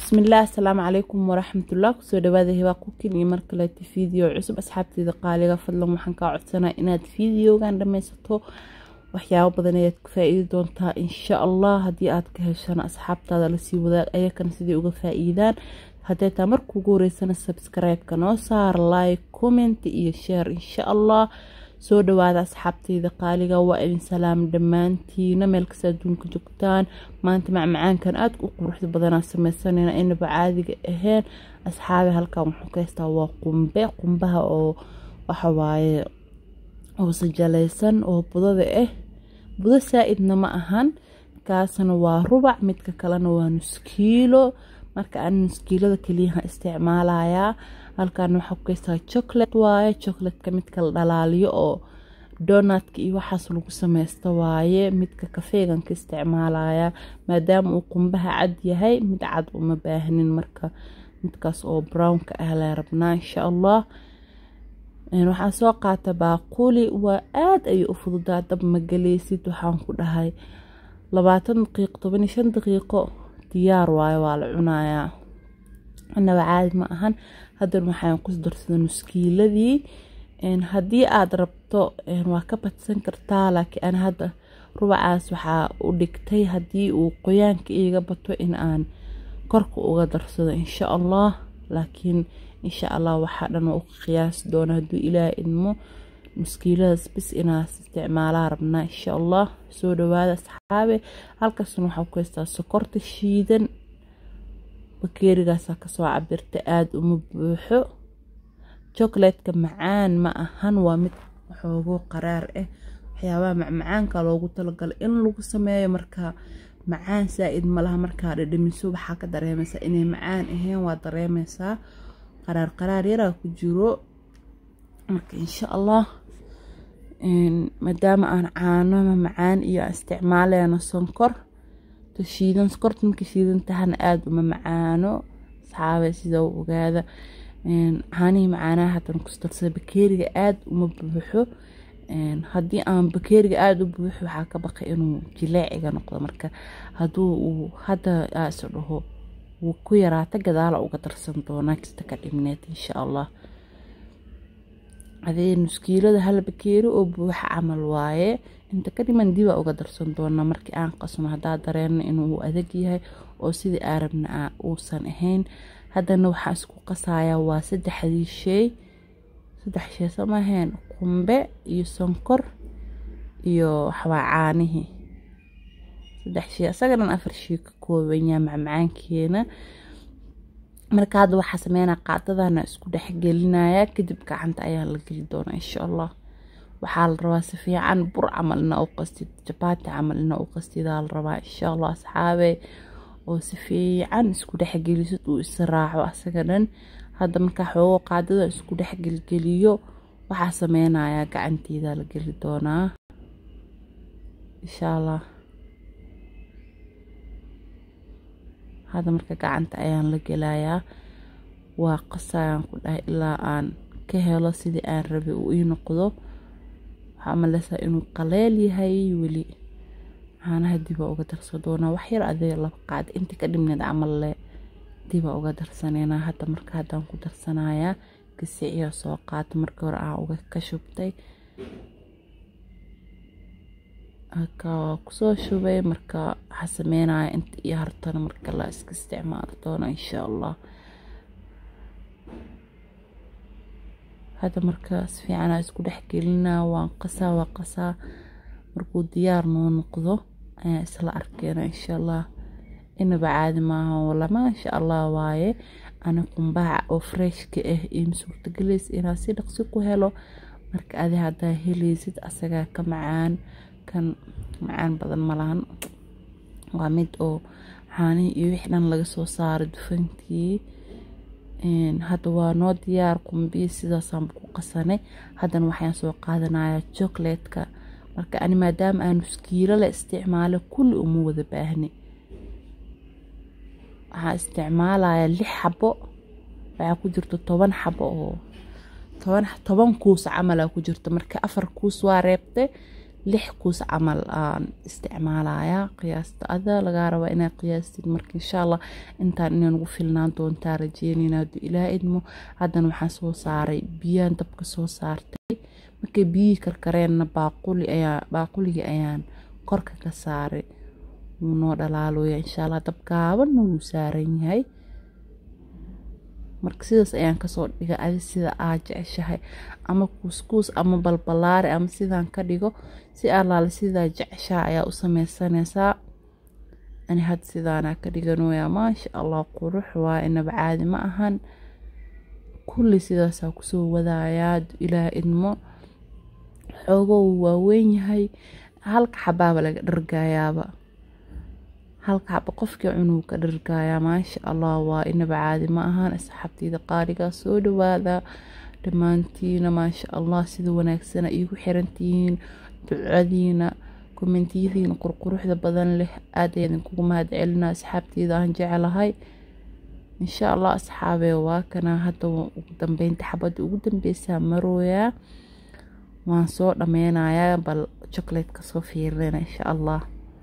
bismillaah asalaamu calaykum waraxmatullah kusoo dhawaada hibaa kukin iyo mar kaleeta video cusub asxaabteeda qaaliga fadlan waxaan kaa codsanaa inaad videogan dhammaysato waxyaabo badan ayaad ku faa-iidi doontaa insha allah haddii aad ka heshana asxaabtaada lasii wadaag ayakana sidai uga faa-iidaan haddee taa markuugu horeysana subscribe-ka noo saar like comment iyo share insha allah soo dhawaada asxaabteyda qaaliga waa idin salaam dhammaantiina meel kasta adduunka joogtaan maanta macmacaankan aada u quruxda badanaa sameysanayna inaba caadiga ahayn asxaabi halkan wuxuu ka haystaa waa qumbe qumbaha oo waxawaaye oo sajalaysan oo budada ah budo saa-idna ma ahan kaasna waa rubac midka kalena waa nuskiilo marka aan nuskiilada keliyaha isticmaalayaa halkan waxaa ku kaystaa chocolate waaye chocolatka midka la dhalaaliyo oo donatka iyo waxaas lagu sameysta waaye midka kafeegan ka isticmaalaya maadaama uu qumbaha cad yahay mid cad uma baahnin marka midkaas oo brownka ah la rabnaa insha allah waxaan soo qaata baaquli waa aada ayay u fududaa dab magaleysid waxaan ku dhahay labaatan daqiiqo toban iyo shan daqiiqo diyaar waayo waa la cunayaa inaba caadi ma ahan haddana waxaan ku darsada nuskiiladii haddii aada rabto waa ka badsan kartaa laakiin aan hadda rubacaas waxaa u dhigtay haddii uu qoyaanka iiga bato in aan korka uga darsado insha allah laakiin insha allah waxaa dhan waa u qiyaasi doona hadduu ilaah idmo muskiiladaas bis inaas isticmaalaa rabnaa insha allah soo dhawaada asxaabe halkaasna waxaa ku haystaa sokorta shiidan bakeerigaasaa kasoo cabirta aada uma buuxo chocolatka macaan ma ahan waa mid waxoogo qaraar ah waxyaabaha macmacaanka loogu talagalay in lagu sameeyo marka macaan saa-id malaha markaa dhadhamiso waxaa ka dareemaysaa inay macaan ahayn waa dareemaysaa qaraar qaraar yaraa ku jiro marka insha allah maadaama aan caanoma macaan iyo aan isticmaaleyno sonkor shiidan sokorta marka shiidan tahana aada uma macaano asxaabe sida u ogaada caanihii macaanaha haddana kustarsada bakeeriga aada uma buuxo haddii aan bakeeriga aada u buuxo waxaa ka baqay inuu jileeciga noqdo marka hadduu uu hadda is dhaho wuu ku yaraata gadaala uga darsan doonaa kasta ka dhibneed insha allah adee nuskiilada hal bakeeri oo buuxa camal waaye inta ka dhiman dibaa uga darsan doonaa markii aan qasno haddaa dareeno inuu adag yahay oo sidii aarabna uusan ahayn haddana waxaa isku qasayaa waa saddexdii sheey saddex shey samaheen qumbe iyo sonkor iyo waxawaa caanihii saddex shey isaga dhan afar shey ka koobanyaa macmacaankeena marka hadda waxaa sameynaa qaadadana isku dhexgelinaya kadib gacanta ayaa la geli doonaa insha allah waxaa la rabaa si fiican bur camal ina u qastid jabaati camal ina u qastidaa la rabaa insha allah asxaabe oo si fiican isku dhexgelisid uu israaco asaga dhan hadda markaa xoogo qaadada isku dhexgelgeliyo waxaa sameynayaa gacanteeda la geli doonaa insha allah hadda marka gacanta ayaan la gelayaa waa qasayaan ku dhahay ilaa aan ka helo sidii aan rabay uu ii noqdo waxaa maleysaa inuu qaleel yahay weli caanaha dibaa uga darsan doonaa waxyar adee laba qaad inta ka dhibneed camalle dibaa uga darsaneynaa hadda marka haddaan ku darsanayaa gasiciya soo qaata markii hore aan uga ka shubtay haka waa kusoo shubay marka waxaa sameynaya inta iyo hartana marka la iska isticmaali doono insha allah hadda marka si fiicanaa isku dhexgelinaa waan qasaa waa qasaa markuu diyaar noo noqdo ayaan isla arkeena insha allah inaba caadi maaha wala maasha allah waaye ana qumbaha oo freshka ah iyo suurtagelaysa inaad si dhaqsi ku helo marka adi haddaa helaysid asagaa ka macaan kan macaan badan malahan waa mid oo caanihii iyo wixii dhan laga soo saaray dufankii hadda waa noo diyaar qumbiyi sidaasaanba ku qasanay haddana waxaan soo qaadanayaa chocolatka marka ani maadaama aan nuskiilo la isticmaalo kulli uma wada baahni waxaa isticmaalayaa lix xabo waxaa ku jirta toban xabo oo toban toban kuus camalaa ku jirta marka afar kuus waa reebtay lix kuus camal aan isticmaalayaa qiyaasta ada lagaa rabaa inaad qiyaastid marka insha allah intaan inay nagu filnaan doontaa rajeynayna hadduu ilaa idmo haddana waxaan soo saaray biyaan dabka soo saartay markay biyihii karkareenna baaquli ayaa baaquligii ayaan korka ka saaray wuu noo dhalaalooya insha allah dab gaabanna wuu saaran yahay marka sidaas ayaan kasoo dhiga adi sida aad jeceshahay ama kuuskuus ama balbalaare ama sidaan ka dhigo si allaale sidaa jeceshaha ayaa u sameysanaysaa ani had sidaanaa ka dhiganoyaa maasha allah qurux waa inaba caadi ma ahan kulli sidaasaa kusoo wadayaa ilaah idmo xoogow waaweyn yahay halka xabaaba laga dhargayaaba halka xaba qofkii cunuu ka dhargayaa maasha allah waa inaba caadi ma ahaan asxaabteyda qaaligaa soo dhawaada dhammaantiina maasha allah sida wanaagsana iigu xirantihiin ducadiina kommentiyadiina qurquruxda badan leh aad ayaan idinkugu mahad celina asxaabteyda aan jecelahay insha allah asxaabee waa kana hadda ugu dambeynta xabadda ugu dambeysaa marooyaa waan soo dhameynayaa bal chocolate kasoo fiirina insha allah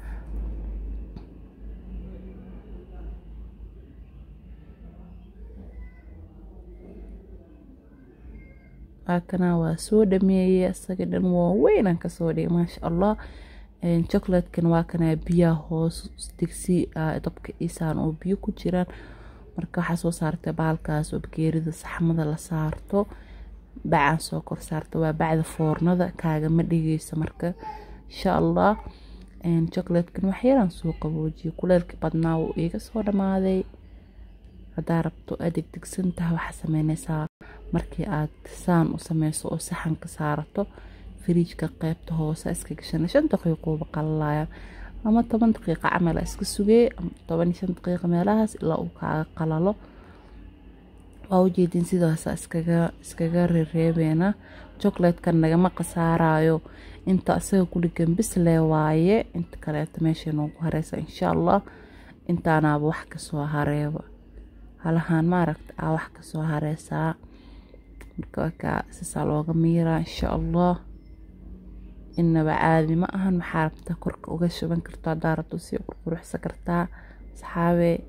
waakana waa soo dhameeyey isaga dhan waaweynaan kasoo dhigay maasha allah chocolatekan waa kana biyaha hoos digsi dabka isaan oo biyo ku jiraan marka waxaa soo saartay baalkaas oo bageerida saxmada la saarto bacaan soo kor saarta waa bacda foornada kaagama dhigeysa marka insha allah chocolatekan waxyaraan soo qaboojiyay kuleelkii badnaa wuu iiga soo dhamaaday haddaa rabto aad degdegsan tahay waxaa sameyneysaa markii aad saan u sameyso oo saxanka saarato firiijka qeybta hoose iska gashana shan daqiiqooba qalalaya ama toban daqiiqa camala iska sugee toban iyo shan daqiiqa meelahaas ilaa uu kaaga qalalo waa ujeedin sidaasa iskaga iskaga rereebeena chocolatekan nagama khasaarayo inta isaga kudhigan bislee waaye inta kaleeto meeshay noogu hareysa insha allah intaanaaba wax kasoo hareeba halahaan maaragta aa wax kasoo hareysaa marka wakaa sisaa looga miiraa insha allah inaba caadi ma ahan maxaa rabta korka uga shuban karto haddaa rabto sii qurquruxsan kartaa asxaabee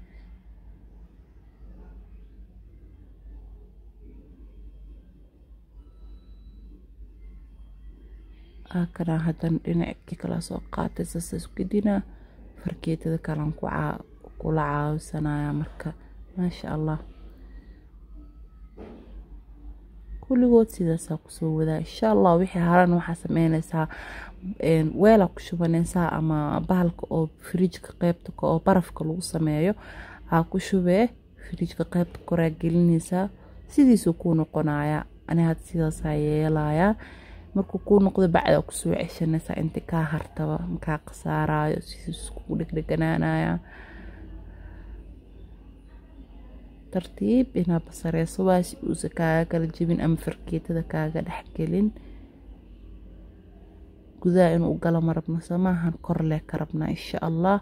kana hadan dhinacii kala soo qaatay sasaas gedina fargeetada kalan kula caawisanaya marka maasha allah kulligood sidaasaa kusoo wadaa insha allah wixii haran waxaa sameyneysaa weelaa ku shubaneysaa ama bahalka oo firiijka qeybta oo barafka lagu sameeyo aa ku shubee firiijka qeybta koraa gelineysaa sidiisuu kuu noqonaya ani had sidaasaa yeelayaa markuu kuu noqdo bacdaa kusoo ceshanaysaa inti kaa hartaba makaa khasaarayo sidiis kugu dhegdheganaanaya tartiib inaa basareyso waa si uusa kaaga kala jebin ama farkeetada kaaga dhexgelin gudaha inuu galo ma rabno samaahan korlee ka rabnaa insha allah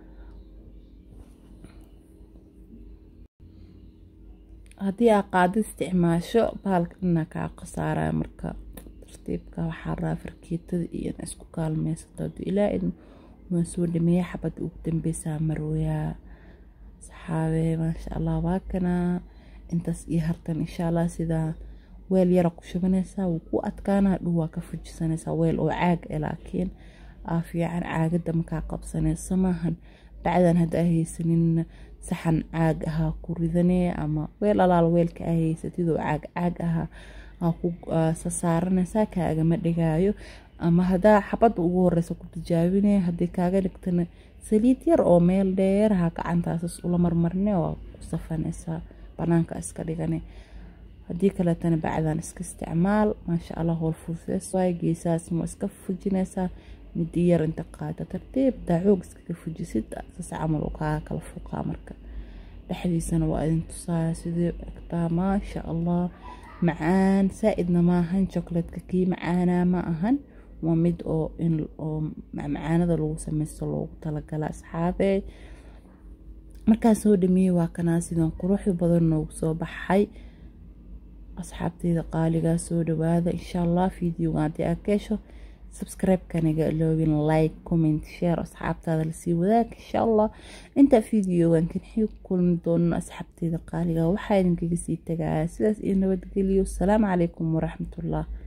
haddii aa qaado isticmaasho bahalka dhanaa kaa khasaaraya marka tartiibka waxaa rabaa farkeetada iyo in isku kaalmeysato hadduu ilaa idin waan soo dhameeya xabadda ugu dambeysaa marooyaa saxaabee maasha allah waa kana intaas iyo hartan insha allah sidaa weel yara ku shubanaysaa wuu ku adkaanaa dhow waa ka fujisanaysaa weel oo caag e laakiin aa fiican caagada makaa qabsanayso maahan bacdan hadda aa haysanin saxan caag ahaa ku ridanee ama weel alaal weelka aa haysatid oo caag caag ahaa aa ku sasaaranaysaa kaagama dhigaayo ama haddaa xabadda ugu horeysa ku tijaabinaya haddii kaaga dhigtana saliid yar oo meel dheeraha gacantaasas ula marmarne waa ku safanaysaa banaanka iska dhigane haddii kaleetana bacdan iska isticmaal maasha allah howl fuusees waay geesahaas ma iska fujinaysaa midi yar inta qaada tartiib daacoog iskaga fujisid sas camal uu kaaga kala fuuqaa marka dhexdiisana waa idin tusaaya sidii egtaa maasha allah macaan saa-idna maahan chocolatka kii macaanaa ma ahan waa mid oo in oo macmacaanada lagu sameysto loogu talagala asxaabee markaa soo dhameeyey waa kanaa sidan quruxda badan noogu soo baxay asxaabteyda qaaligaa soo dhawaada insha allah videoga haddii aad ka hesho subscribe-kaniga iloobin like comment share asxaabtaada lasii wadaag insha allah intaa videogan kan xii ku kulmi doono asxaabteeda qaaliga waxaa idinkaga sii tagaya sidaas iyo nabadgeliyo asalaamu calaykum waraxmatullah